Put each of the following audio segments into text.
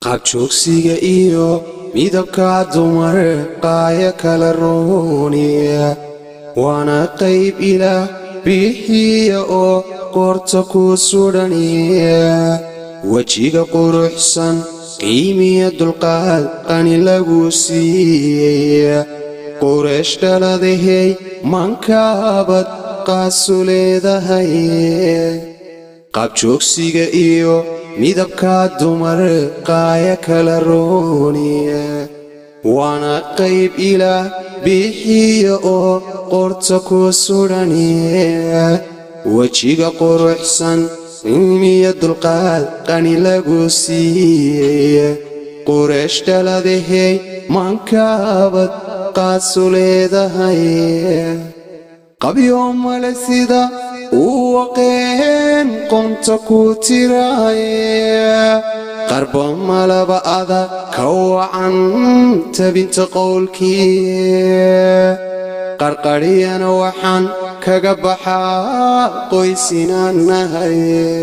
qaabjoogsiga iyo midabka dumar qaaya kala rooniya waana qayb ilaah bixiya oo qoorta ku sudhaniya wejiga quruxsan qiimiya dulqaad qani lagu siiyey qureesh dhaladahey mankaabad qaasu leedahay qaabjoogsiga iyo midabka dumar qaaya kala rooniya waana qayb ilaah bixiya oo qorta ku sudhaniya wejiga quruxsan qiimiya dulqaad qani lagu siiyey qureesh dhaladahey mankaabad qaasu leedahay qabyo male sida uu waqeen qonta ku tiraaye qarba malaba ada ka wacan tabinta qowlkii qarqadhiyana waxaan kaga baxaa qoysinaanahay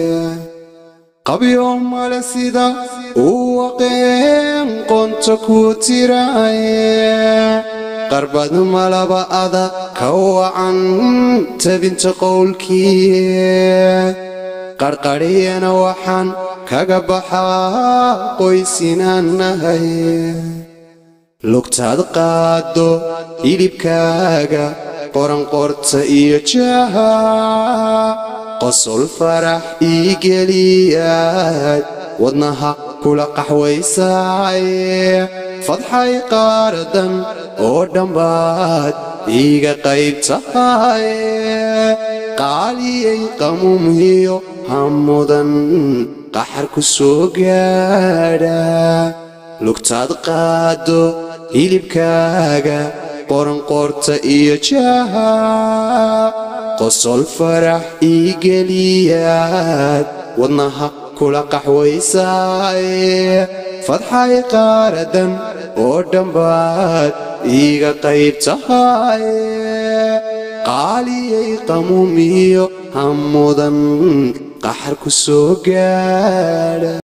qabyo male sida uu waqeen qonta ku tiraaye qarbad malaba ada ka wacan tabinta qowlkii qarqadhiyana waxaan kaga baxaa qoysinaanahay lugtaad qaaddo hilibkaaga qoranqorta iyo jaha qosol farax ii geliyaad wadnaha kula qaxwaysaay fadxay qaaradan oo dhambaad iiga qayb tahay qaaliyay qamuumhiyo hamudan qaxar ku soo gaadha lugtaad qaaddo hilibkaaga qoranqorta iyo jaha qosol farax ii geliyaad wadnaha kula qaxwaysaay fadxay qaaradan oo dhambaad iiga qayb tahay qaaliyay qamuumiyo hamudan qaxar ku soo gaadha